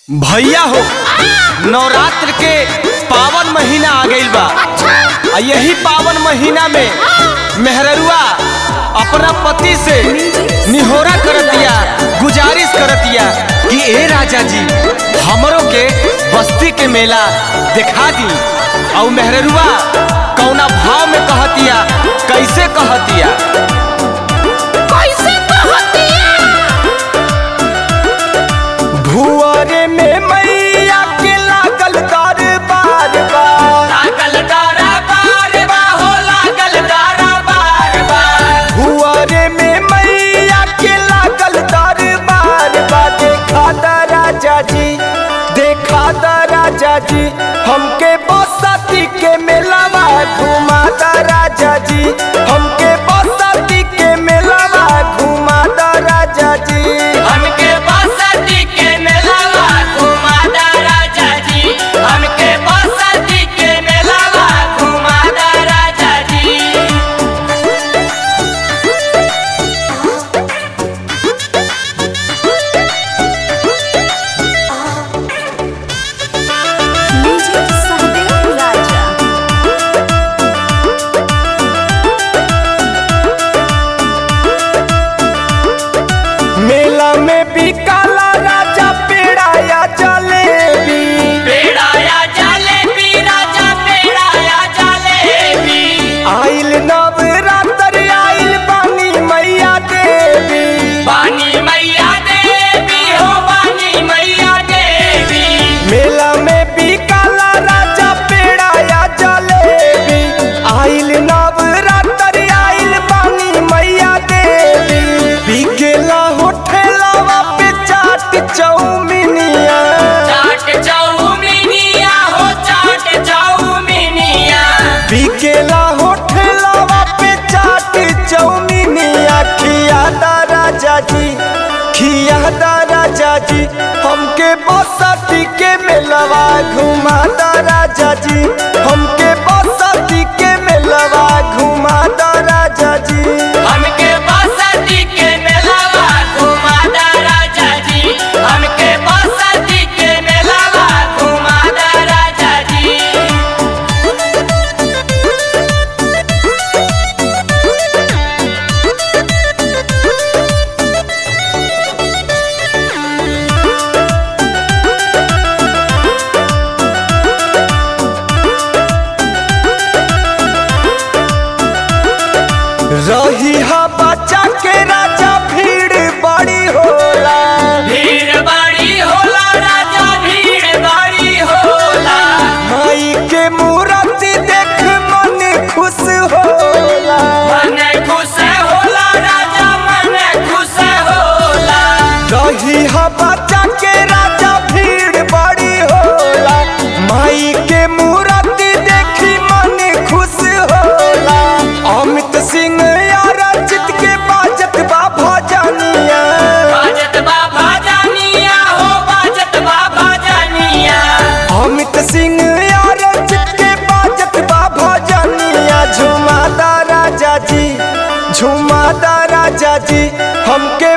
भैया हो नवरात्र के पावन महीना आ गईल बा आ यही पावन महीना में मेहररुआ अपना पति से निहोरा करतिया गुजारिश करतिया कि ए राजा जी हमरों के बस्ती के मेला दिखा दी और मेहररुआ कौना भाव में कहतिया कैसे कहतिया कैसे कहतिया भुआरे में मैया के लागल दरबार बा लागल डारा बार बा हो लागल डारा बार बा भुआरे में मैया के लागल दरबार बा देखा दा राजा जी देखा दा राजा जी हमके बसती के मेलावा घुमा दा राजा जी हमके बसती के मेलावा घुमा दा राजा जी हमके बसती के मेलावा घुमा दा राजा जी हमके बसती के मेलावा घुमा दा राजा जी Music Sunday Raja. मेला में बिकाला राजा पेड़ा या जलेबी पेड़ाया जलेबी राजा पेड़ाया जलेबी आइल नवरात्र आइल बानी मैया देवी बानी मैया देवी हो बानी मैया देवी मेला में बिकाला राजा पेड़ा या जलेबी आइल नवरात्र आइल बानी मैया देवी बिकेला होठेलावा पे चाट चौमिनिया चाट चौमिनिया हो चाट चौमिनिया बिकेला होठेलावा पे चाट चौमिनिया खिया दा राजा जी खिया दा राजा जी हमके बसती के मेलवा घुमा दा राजा जी हमके बसती के मेलवा घुमा दा राजा जी हमके बसती के मेलावा घुमा दा राजा जी हमके बसती के मेलावा घुमा दा राजा जी रही हा बच्चा के राजा भीड़ बड़ी होला भीड़ बड़ी होला राजा भीड़ बड़ी होला माई के मूर्ति देख मन खुश होला मन खुश होला राजा मन खुश होला रही हा बच्चा के राजा भीड़ बड़ी होला माई के मूर्ति देखी मन खुश होला अमित सिंह यार चित के बाजत बा भजनिया बाजत बाबा जानिया हो बाजत बाबा जानिया अमित सिंह यार चित के बाजत बा भजनिया झुमादा राजा जी झुमादा राजा जी हमके